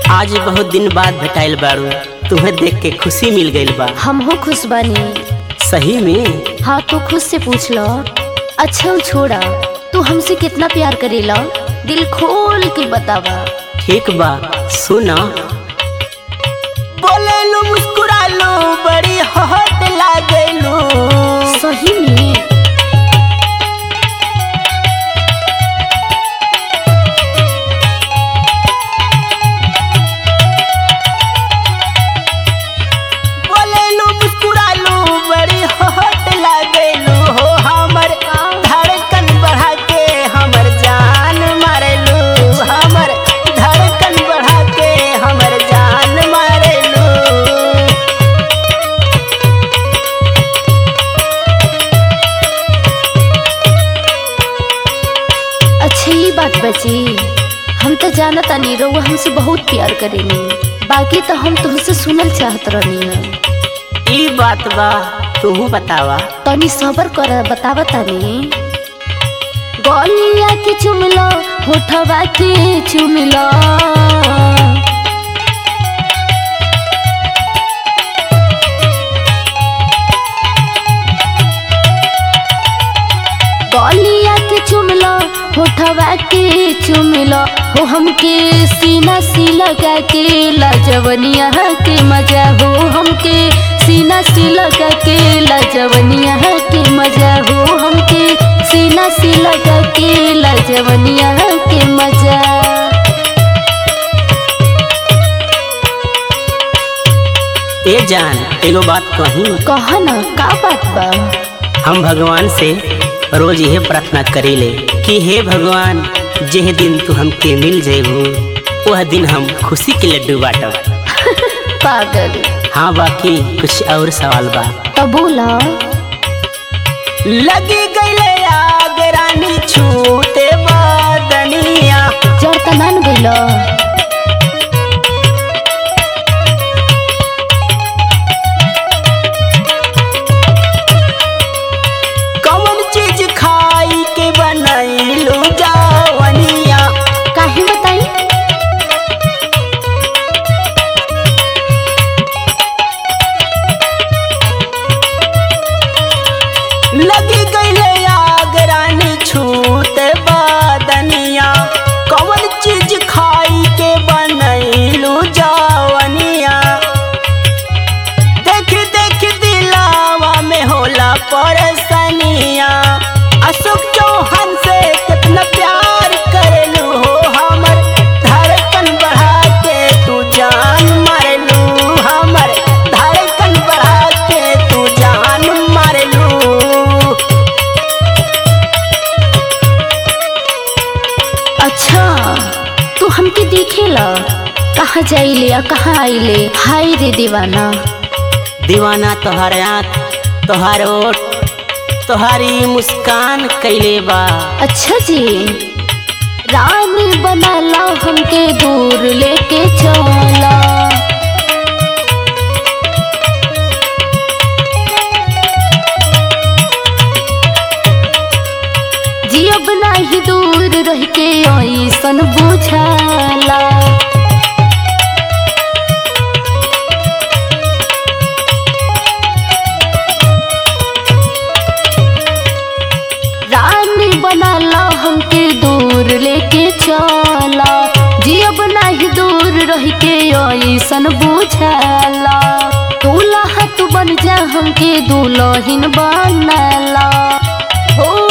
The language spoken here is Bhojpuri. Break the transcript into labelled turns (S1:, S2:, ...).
S1: आज बहुत दिन बाद भेटाइल बारू तुम्हें देख के खुशी मिल गइल बा
S2: हमहू खुश बानी
S1: सही में
S2: हाँ तू खुद से पूछ लो अच्छा उ छोड़ा तू हमसे कितना प्यार करेला दिल खोल के बतावा
S1: ठीक बा सुना बोले लो मुस्कुरा लो बड़ी हट लागेलू
S2: सही में
S1: बोले लो मुस्कुरा लो बड़ी हट लागेलू हो हमर धड़कन बढ़ा के हमर जान मारेलू हमर धड़कन बढ़ा के हमर जान मारेलू
S2: अच्छा ये बात बची हम तो जानत तानी रउआ हमसे बहुत प्यार करेनी बाकी तो हम तुमसे सुनल चाहत रहनी है
S1: ई बात बा तू बतावा
S2: तनी सबर कर बतावा तनी गलिया के चुमलो होठवा के चुमलो गलिया के चुमलो होठवा के चुमलो हो हमके सीना सी लगा के लाजवनिया के मजा हो हमके सीना सी लगा के लाजवनिया के मजा हो हमके सीना सी लगा के लाजवनिया के मजा
S1: ए जान एगो बात कही
S2: कह न का बात बा
S1: हम भगवान से रोज यह प्रार्थना करीले कि हे भगवान जेह दिन तू हमके मिल जेबू वह दिन हम खुशी के लड्डू बाटब
S2: पागल
S1: हाँ बाकी कुछ और सवाल बा
S2: तो बोला
S1: लगी गईले आग रानी छूते बदनिया
S2: जड़ त मान गइल
S1: कौन चीज खाई के बनैलू जावनिया
S2: काहे बताई
S1: लगी गईले आग रानी छूते बदनिया कौन चीज खाई के बनैलू जावनिया देख देख दिलावा में होला परेशानिया अशोक चौहान से कितना प्यार करेलू हो हमर धड़कन बढ़ा के तू जान मारेलू हमर धड़कन बढ़ा के तू जान मारेलू
S2: अच्छा तू हमके देखेला कहाँ जाइले आ कहाँ आइले हाय रे दीवाना
S1: दीवाना तोहर आँख तोहर ओठ तोहारी मुस्कान कैले बा
S2: अच्छा जी रानी बनाला हमके दूर लेके चला जियब नाही दूर रह के ऐसन बुझाला रानी बनाला हमके दूर लेके चला जियब नाही दूर रह के ऐसन बुझाला दूल्हा तू बन जा हमके दुल्हन बनाला हो